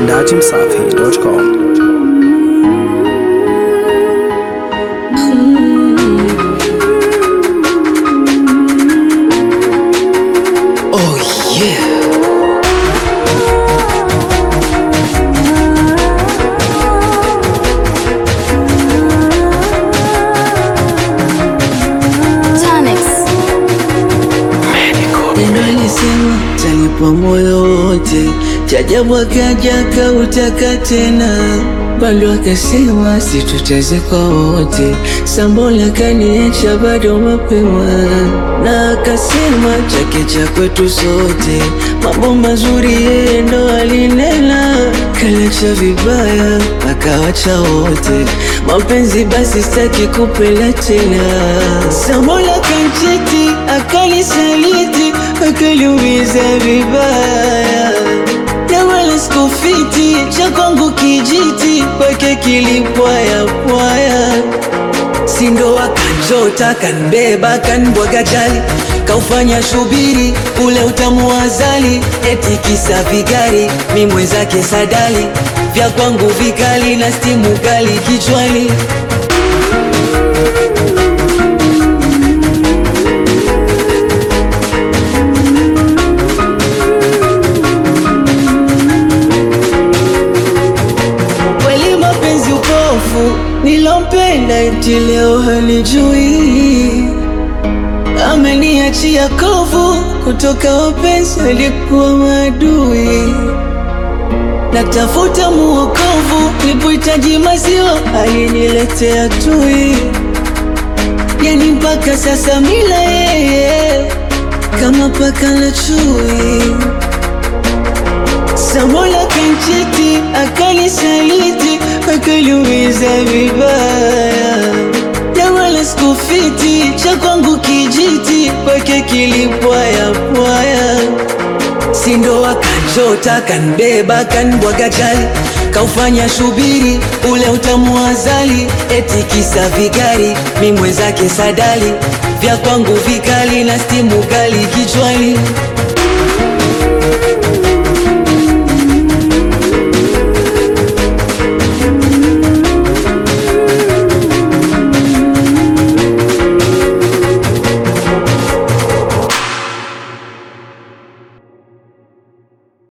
datimsafi.com. Oh yeah. Neno alisema tanipa moyo wote, chajabu akaja akautaka tena, bado akasema situtezeka wote, sambola kaniacha bado mapema, na akasema chake cha kwetu sote, mambo mazuri yeye ndo alinena, kalacha vibaya akawacha wote, mapenzi basi staki kupenda tena, sambola kancheti akanisaliti akaliumiza vibaya na wala sikufiti cha kwangu kijiti kwake kilipwaya pwaya sindo akanjota kanbeba kanbwaga jali kaufanya shubiri ule utamu wa azali eti kisa vigari mi mwenzake sadali vya kwangu vikali na stimu kali kichwani kweli mapenzi upofu nilompenda eti leo halijui ameniachia kovu kutoka wapenzi alikuwa maadui natafuta muokovu nipohitaji maziwa aliniletea tui yani mpaka sasa mila yeye kama paka na chui Samola kanchiti akanisaliti akaliumiza vibaya na wala sikufiti cha kwangu kijiti kwake kilipwaya pwaya sindo akanjota kanbeba kanbwaga jali kaufanya shubiri ule utamu wa azali eti kisa vigari mi mwenzake sadali vya kwangu vikali na stimu kali kichwani